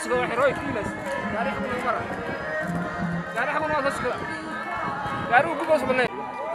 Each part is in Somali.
socda waxay rooy kiilas gaari xagun mara gaari xagun waa soo socda gaari uu gubos banay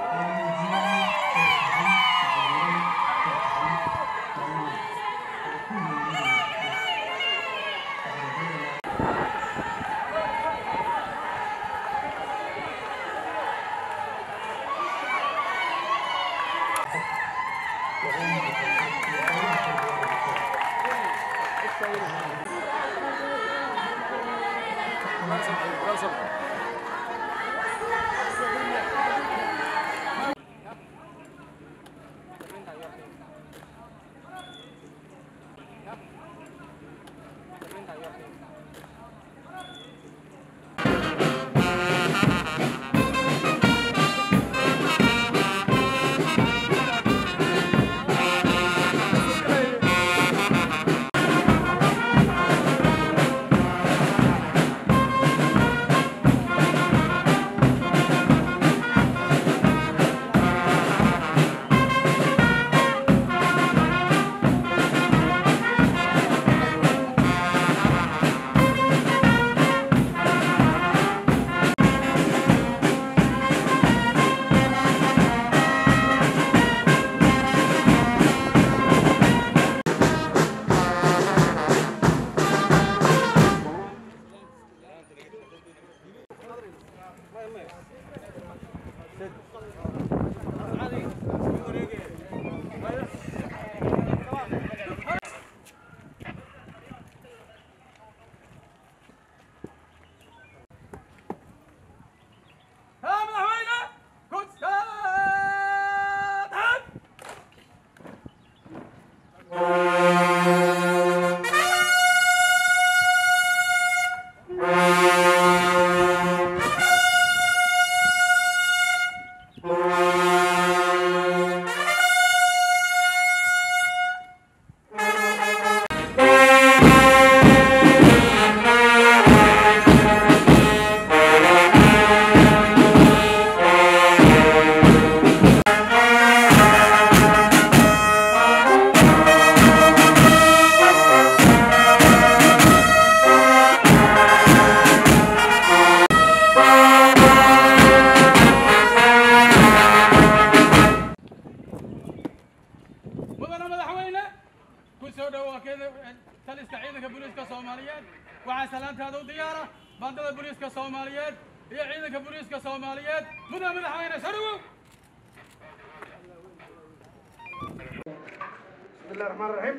mudana madaxweyne ku soo dhawaakeeda taliska ciidanka booliiska soomaaliyeed waxaa salaantaada u diyaara bandada booliiska soomaaliyeed iyo ciidanka booliiska soomaaliyeed mudana madaxweyne soo dhawow بسم الله الرحمن الرحيم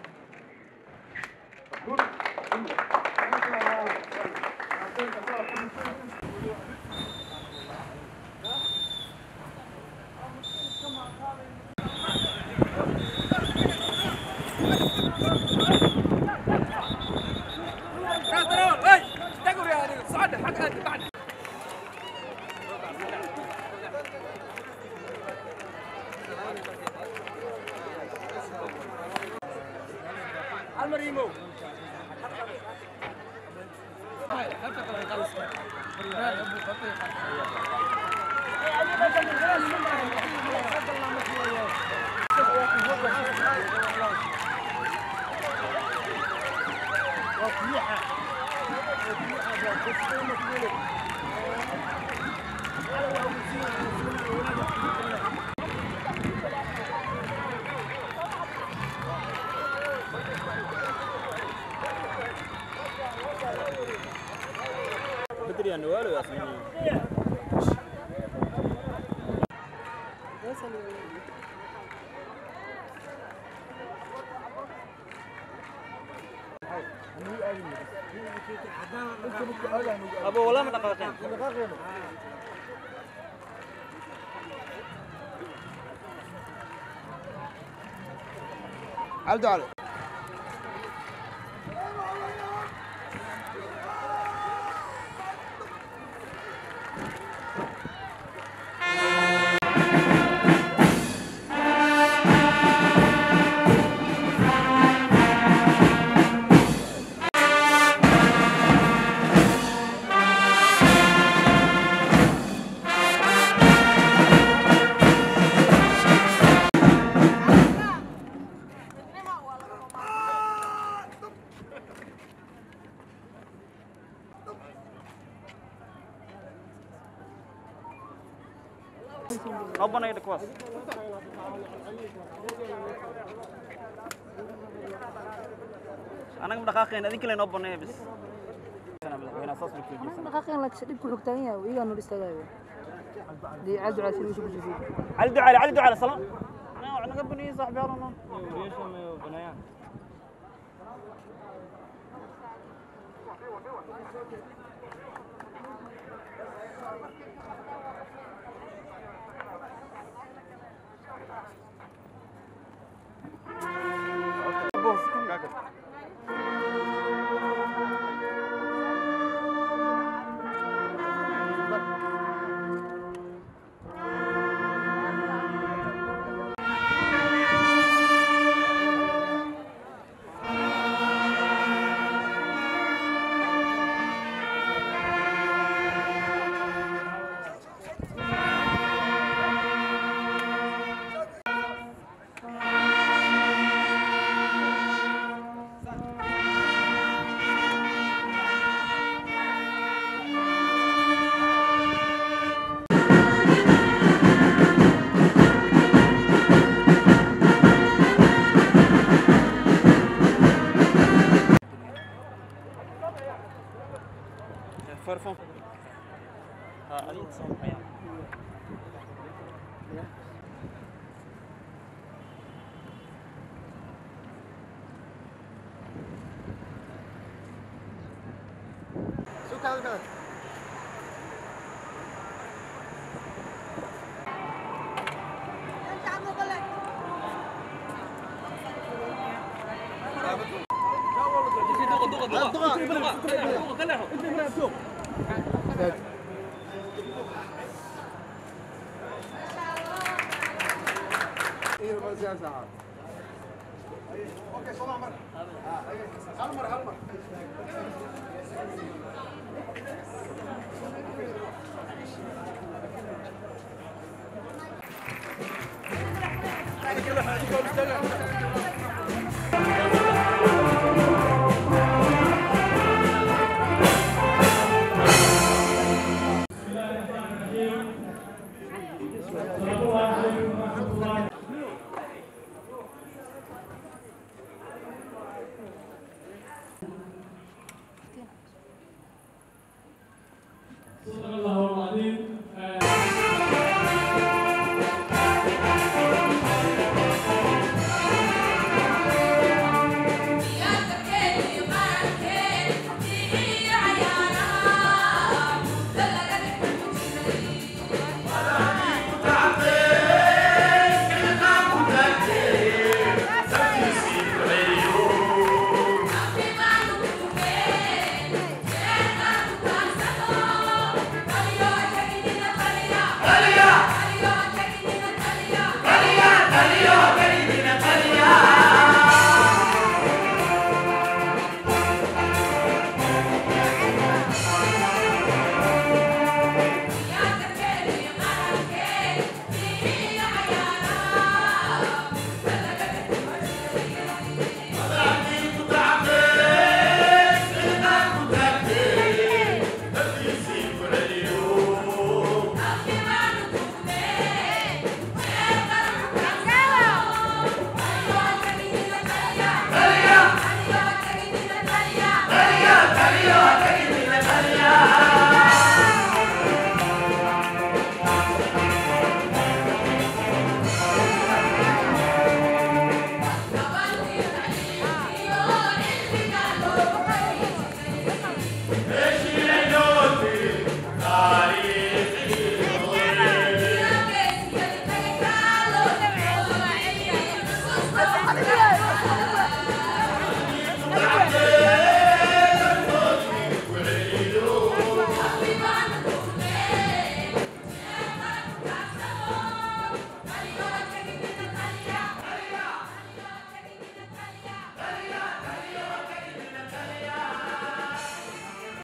كنترول اي دقوا يا هذه صعد حق انت بعد المريمو ابو والله ما دقيقين عبد علي noo banayda kuwaas anaga ma dhaqaaqeen adin kale noo baneeya bis madaxweynaha saas loo jeesan dhaqaaqeen laakiin dhibku xog taagan yahay iyagaa noo istaagaayo dii cabdi caasir meesha ku jirtay cali ducaale cali ducaale salaam anaga wax naga baniyey saaxibi halano فرفون ها adin soo baxaya Thank you.